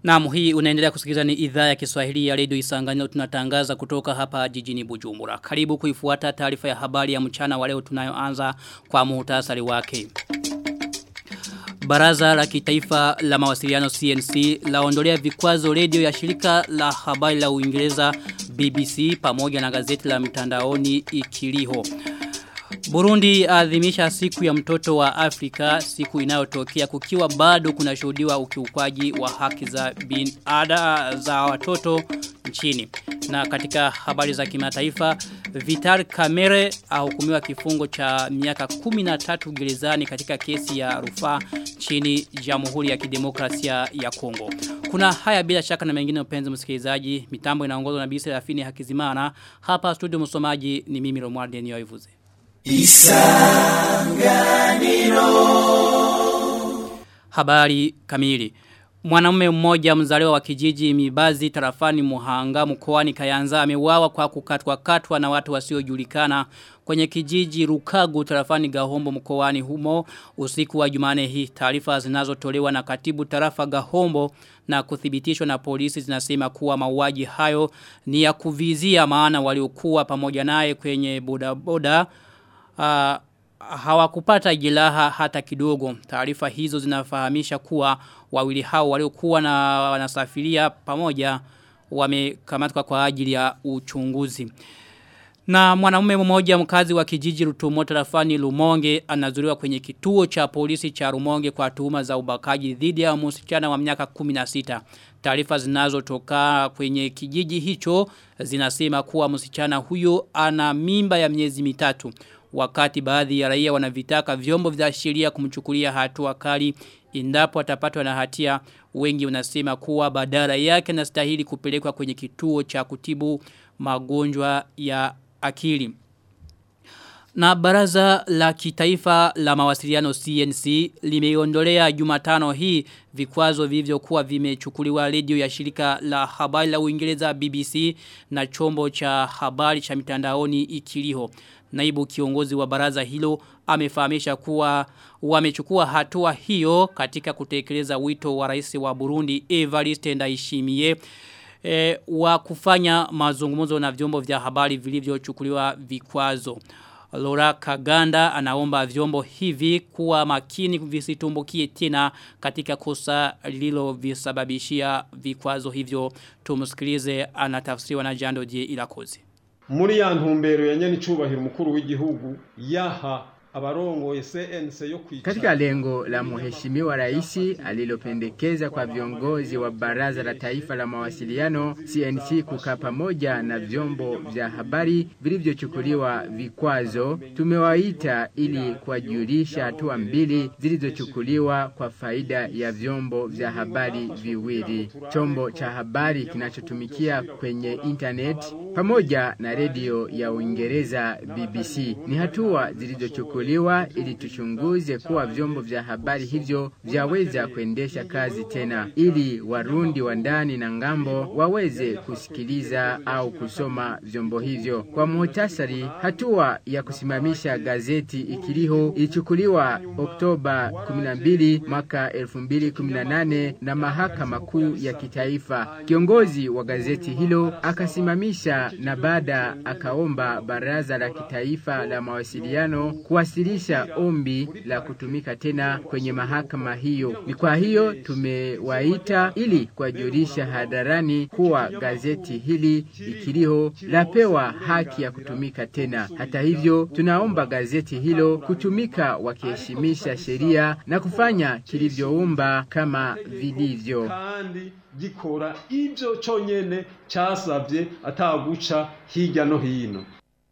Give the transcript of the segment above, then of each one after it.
Naam hii unaendelea kusikiliza ni idhaa ya Kiswahili ya Radio Isanganiro tunatangaza kutoka hapa jijini Bujumbura. Karibu kuifuata taarifa ya habari ya mchana wa leo tunayoanza kwa muhtasari wake. Baraza la kitaifa la mawasiliano CNC laondolea vikwazo redio ya shirika la habari la Uingereza BBC pamoja na gazeti la mtandaoni Ikiliho. Burundi adhimisha siku ya mtoto wa Afrika siku inayotokea kukiwa bado kunashuhudiwa ukiukwaji wa haki za bin ada za watoto nchini. Na katika habari za kimataifa Vitar Kamere ahukumiwa kifungo cha miaka 13 gerezani katika kesi ya rufaa nchini Jamhuri ya Kidemokrasia ya Kongo. Kuna haya bila shaka na mengine mpenzi msikilizaji, mitambo inaongozwa na Bisi Rafini Hakizimana. Hapa studio msomaji ni mimi Romualde Nioivuze. Isanganiro Habari kamili Mwanamume mmoja mzaliwa wa kijiji Mibazi tarafani Muhanga mkoani Kayanza ameuawa kwa kukatwa katwa na watu wasiojulikana kwenye kijiji Rukagu tarafani Gahombo mkoani humo usiku wa Jumane hii taarifa zinazotolewa na katibu tarafa Gahombo na kuthibitishwa na polisi zinasema kuwa mauaji hayo ni ya kuvizia maana waliokuwa pamoja naye kwenye bodaboda uh, hawakupata jilaha hata kidogo. Taarifa hizo zinafahamisha kuwa wawili hao waliokuwa na wanasafiria pamoja wamekamatwa kwa ajili ya uchunguzi. Na mwanamume mmoja mkazi wa kijiji Rutumo tarafani Lumonge anazuriwa kwenye kituo cha polisi cha Lumonge kwa tuhuma za ubakaji dhidi ya msichana wa miaka 16. Taarifa zinazotoka kwenye kijiji hicho zinasema kuwa msichana huyo ana mimba ya miezi mitatu wakati baadhi ya raia wanavitaka vyombo vya sheria kumchukulia hatua kali endapo atapatwa na hatia wengi wanasema kuwa badala yake nastahili kupelekwa kwenye kituo cha kutibu magonjwa ya akili na baraza la kitaifa la mawasiliano CNC limeondolea Jumatano hii vikwazo vilivyokuwa vimechukuliwa redio ya shirika la habari la Uingereza BBC na chombo cha habari cha mitandaoni Ikiliho. Naibu kiongozi wa baraza hilo amefahamisha kuwa wamechukua hatua hiyo katika kutekeleza wito wa rais wa Burundi Evariste Ndayishimiye e, wa kufanya mazungumzo na vyombo vya habari vilivyochukuliwa vikwazo. Laura Kaganda anaomba vyombo hivi kuwa makini visitumbukie tena katika kosa lilo visababishia vikwazo hivyo tumusikilize anatafsiriwa na Jando Die Ilakozi. Muri ya ntumbero ya nyene icubahiro mukuru w'igihugu yaha abarongoye CNC yo kwicara katika lengo la mheshimiwa rais alilopendekeza kwa viongozi wa baraza la taifa la mawasiliano CNC kukaa pamoja na vyombo vya habari vilivyochukuliwa vikwazo, tumewaita ili kuwajulisha hatua mbili zilizochukuliwa kwa faida ya vyombo vya habari viwili, chombo cha habari kinachotumikia kwenye internet pamoja na redio ya Uingereza BBC. Ni hatua zilizochukuliwa kuchukuliwa ili tuchunguze kuwa vyombo vya habari hivyo vyaweza kuendesha kazi tena, ili warundi wa ndani na ngambo waweze kusikiliza au kusoma vyombo hivyo. Kwa muhtasari, hatua ya kusimamisha gazeti Ikiliho ilichukuliwa Oktoba 12 mwaka 2018 na mahakama kuu ya kitaifa. Kiongozi wa gazeti hilo akasimamisha na baada akaomba baraza la kitaifa la mawasiliano kuwasilisha ombi la kutumika tena kwenye mahakama hiyo. Ni kwa hiyo tumewaita ili kuwajulisha hadharani kuwa gazeti hili Ikiliho lapewa haki ya kutumika tena. Hata hivyo, tunaomba gazeti hilo kutumika wakiheshimisha sheria na kufanya kilivyoumba kama vilivyo kandi gikora ivyo conyene casavye ataguca hirya no hino.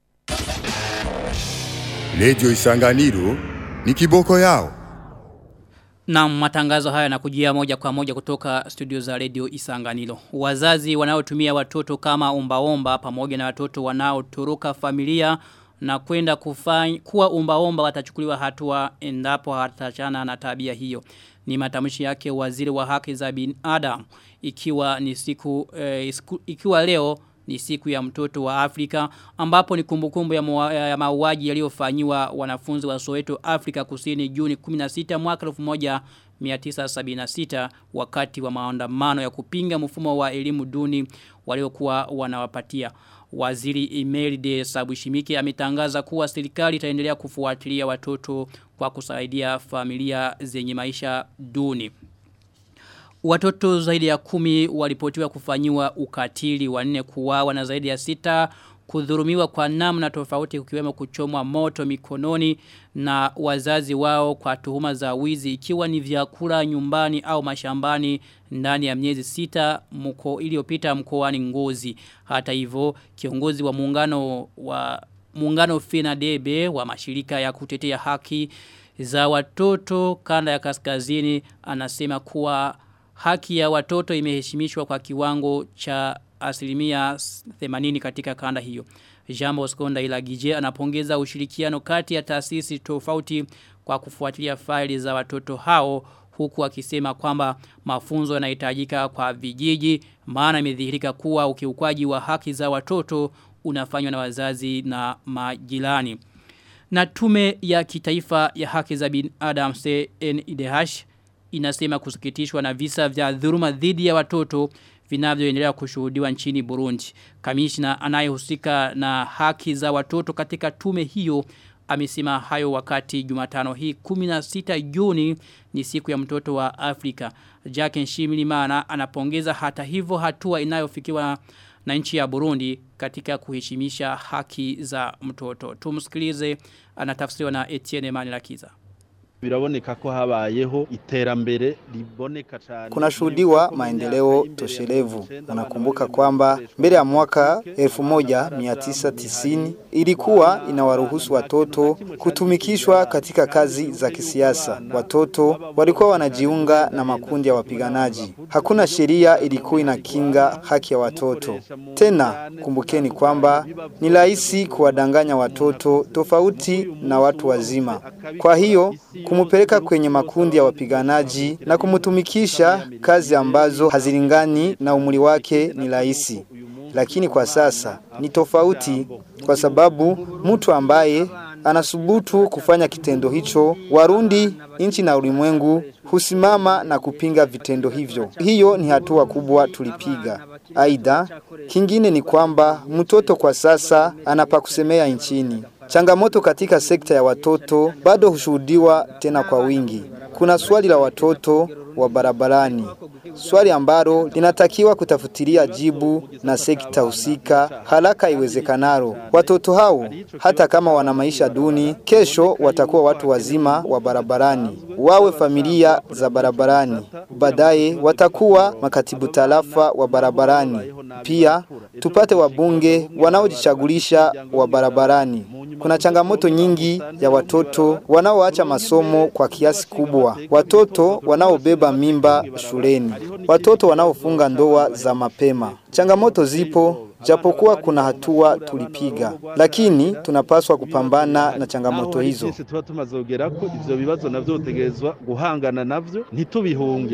Radio Isanganiro ni kiboko yao. Na matangazo haya nakujia moja kwa moja kutoka studio za Radio Isanganiro. Wazazi wanaotumia watoto kama ombaomba pamoja na watoto wanaotoroka familia na kwenda kufanya kuwa ombaomba watachukuliwa hatua endapo hatachana na tabia hiyo. Ni matamshi yake waziri wa haki za binadamu ikiwa ni siku eh, ikiwa leo ni siku ya mtoto wa Afrika ambapo ni kumbukumbu ya, mua, ya mauaji yaliyofanywa wanafunzi wa Soweto Afrika Kusini Juni 16 mwaka 1976 wakati wa maandamano ya kupinga mfumo wa elimu duni waliokuwa wanawapatia. Waziri Imelide Sabushimike ametangaza kuwa serikali itaendelea kufuatilia watoto kwa kusaidia familia zenye maisha duni. Watoto zaidi ya kumi walipotiwa kufanyiwa ukatili wanne kuwawa na zaidi ya sita kudhurumiwa kwa namna tofauti kukiwemo kuchomwa moto mikononi na wazazi wao kwa tuhuma za wizi ikiwa ni vyakula nyumbani au mashambani ndani ya miezi sita mko iliyopita mkoani Ngozi. Hata hivyo kiongozi wa muungano wa muungano FENADEBE wa mashirika ya kutetea haki za watoto kanda ya kaskazini anasema kuwa haki ya watoto imeheshimishwa kwa kiwango cha asilimia 80 katika kanda hiyo. Jambo Skonda Ilagije anapongeza ushirikiano kati ya taasisi tofauti kwa kufuatilia faili za watoto hao huku akisema kwamba mafunzo yanahitajika kwa vijiji maana imedhihirika kuwa ukiukwaji wa haki za watoto unafanywa na wazazi na majirani. Na tume ya kitaifa ya haki za binadamu CNIDH inasema kusikitishwa na visa vya dhuluma dhidi ya watoto vinavyoendelea kushuhudiwa nchini Burundi. Kamishna anayehusika na haki za watoto katika tume hiyo amesema hayo wakati Jumatano hii 16 Juni ni siku ya mtoto wa Afrika. Jack Nshimirimana anapongeza hata hivyo hatua inayofikiwa na nchi ya Burundi katika kuheshimisha haki za mtoto. Tumsikilize anatafsiriwa na Etienne Manilakiza biraboneka ko habayeho iterambere riboneka cyane kunashuhudiwa maendeleo toshelevu. Unakumbuka kwamba mbele ya mwaka 1990 ilikuwa inawaruhusu watoto kutumikishwa katika kazi za kisiasa. Watoto walikuwa wanajiunga na makundi ya wapiganaji. Hakuna sheria ilikuwa inakinga haki ya watoto. Tena kumbukeni kwamba ni rahisi kuwadanganya watoto tofauti na watu wazima. Kwa hiyo kumupeleka kwenye makundi ya wapiganaji na kumutumikisha kazi ambazo hazilingani na umri wake ni rahisi. Lakini kwa sasa ni tofauti kwa sababu mtu ambaye anasubutu kufanya kitendo hicho, Warundi, nchi na ulimwengu husimama na kupinga vitendo hivyo. Hiyo ni hatua kubwa tulipiga. Aidha, kingine ni kwamba mtoto kwa sasa anapakusemea nchini. Changamoto katika sekta ya watoto bado hushuhudiwa tena kwa wingi. Kuna swali la watoto wa barabarani, swali ambalo linatakiwa kutafutilia jibu na sekta husika haraka iwezekanalo. Watoto hao hata kama wana maisha duni, kesho watakuwa watu wazima wa barabarani, wawe familia za barabarani, baadaye watakuwa makatibu tarafa wa barabarani. Pia tupate wabunge wanaojichagulisha wa barabarani. Kuna changamoto nyingi ya watoto wanaoacha masomo kwa kiasi kubwa, watoto wanaobeba mimba shuleni, watoto wanaofunga ndoa za mapema. Changamoto zipo japokuwa kuna hatua tulipiga, lakini tunapaswa kupambana na changamoto hizo. tuba tumaze kugera ko ivyo bibazo navyo utegerezwa guhangana navyo ntitubihunge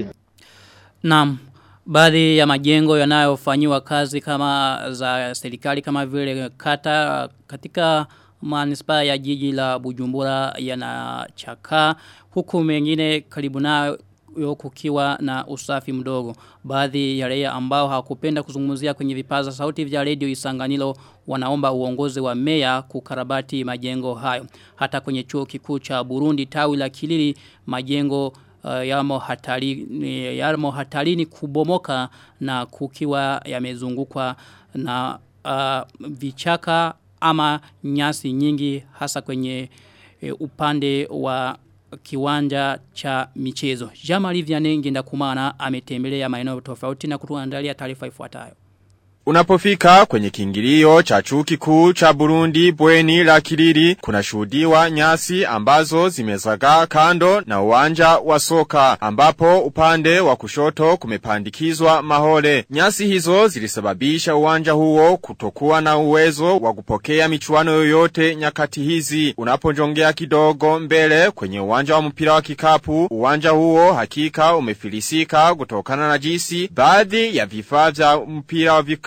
Naam. Baadhi ya majengo yanayofanyiwa kazi kama za serikali kama vile kata katika manispaa ya jiji la Bujumbura yanachakaa huku mengine karibu nayo kukiwa na usafi mdogo. Baadhi ya raia ambao hawakupenda kuzungumzia kwenye vipaza sauti vya redio Isanganilo wanaomba uongozi wa meya kukarabati majengo hayo. Hata kwenye chuo kikuu cha Burundi tawi la Kilili majengo uh, yamo hatarini yamo hatarini kubomoka na kukiwa yamezungukwa na uh, vichaka ama nyasi nyingi hasa kwenye uh, upande wa kiwanja cha michezo. Jamali Vianenge ndakumana ametembelea maeneo tofauti na kutuandalia taarifa ifuatayo. Unapofika kwenye kingilio cha chuo kikuu cha Burundi bweni la Kiriri kuna shuhudiwa nyasi ambazo zimezagaa kando na uwanja wa soka ambapo upande wa kushoto kumepandikizwa mahole. Nyasi hizo zilisababisha uwanja huo kutokuwa na uwezo wa kupokea michuano yoyote nyakati hizi. Unaponjongea kidogo mbele kwenye uwanja wa mpira wa kikapu, uwanja huo hakika umefilisika kutokana na jinsi baadhi ya vifaa vya mpira wa vikapu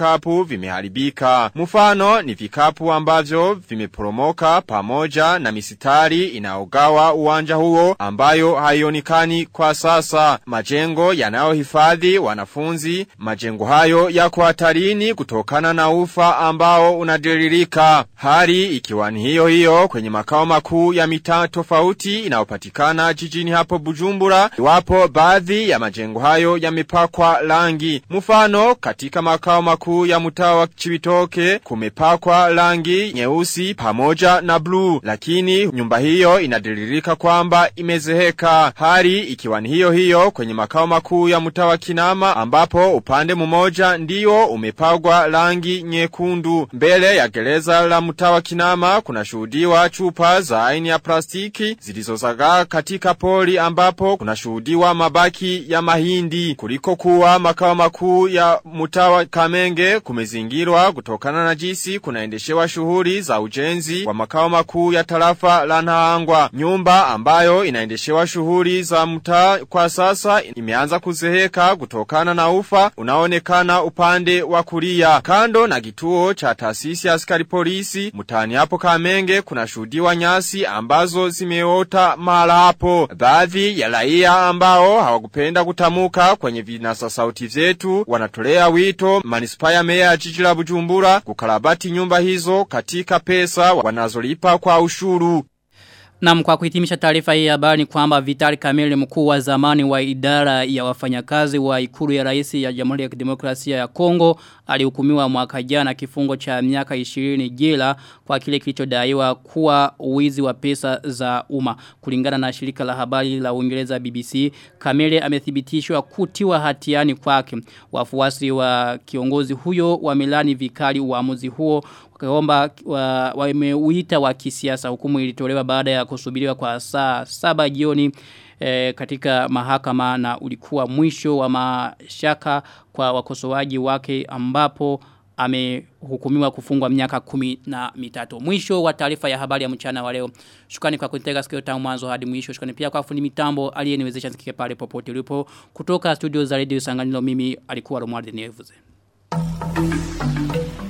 vikapu vimeharibika. Mfano ni vikapu ambavyo vimeporomoka pamoja na misitari inaogawa uwanja huo ambayo haionekani kwa sasa. Majengo yanayohifadhi wanafunzi, majengo hayo yako hatarini kutokana na ufa ambao unadiririka. Hali ikiwa ni hiyo hiyo kwenye makao makuu ya mitaa tofauti inayopatikana jijini hapo Bujumbura, iwapo baadhi ya majengo hayo yamepakwa rangi. Mfano katika makao makuu ya mtaa wa Chibitoke kumepakwa rangi nyeusi pamoja na bluu, lakini nyumba hiyo inadiririka kwamba imezeheka. Hali ikiwa ni hiyo hiyo kwenye makao makuu ya mtaa wa Kinama ambapo upande mmoja ndio umepagwa rangi nyekundu. Mbele ya gereza la mtaa wa Kinama kuna shuhudiwa chupa za aina ya plastiki zilizozagaa katika poli ambapo kuna shuhudiwa mabaki ya mahindi. Kuliko kuwa makao makuu ya mtaa wa Kamenge kumezingirwa kutokana na jinsi kunaendeshewa shughuli za ujenzi wa makao makuu ya tarafa la Nahangwa. Nyumba ambayo inaendeshewa shughuli za mtaa kwa sasa imeanza kuzeheka kutokana na ufa unaonekana upande wa kulia. Kando na kituo cha taasisi ya askari polisi mtaani hapo Kamenge kuna shuhudiwa nyasi ambazo zimeota mahala hapo. Baadhi ya raia ambao hawakupenda kutamuka kwenye vinasa sauti vyetu wanatolea wito manispaa ya meya ya jiji la Bujumbura kukarabati nyumba hizo katika pesa wanazolipa kwa ushuru. Na kwa kuhitimisha taarifa hii ya habari ni kwamba Vitali Kamili mkuu wa zamani wa idara ya wafanyakazi wa ikulu ya rais ya Jamhuri ya Kidemokrasia ya Kongo alihukumiwa mwaka jana kifungo cha miaka 20 jela kwa kile kilichodaiwa kuwa uwizi wa pesa za umma. Kulingana na shirika la habari la Uingereza BBC, Kamili amethibitishwa kutiwa hatiani kwake. Wafuasi wa kiongozi huyo wamelani vikali uamuzi huo wakaomba wameuita wa, wa kisiasa hukumu ilitolewa baada ya kusubiriwa kwa saa saba jioni e, katika mahakama na ulikuwa mwisho wa mashaka kwa wakosoaji wake ambapo amehukumiwa kufungwa miaka kumi na mitatu. Mwisho wa taarifa ya habari ya mchana wa leo. Shukrani kwa kunitega sikio tangu mwanzo hadi mwisho. Shukrani pia kwa fundi mitambo aliyeniwezesha nisikike pale popote ulipo. Kutoka studio za Radio Sanganilo mimi alikuwa Romuald Nevuze. Thank you.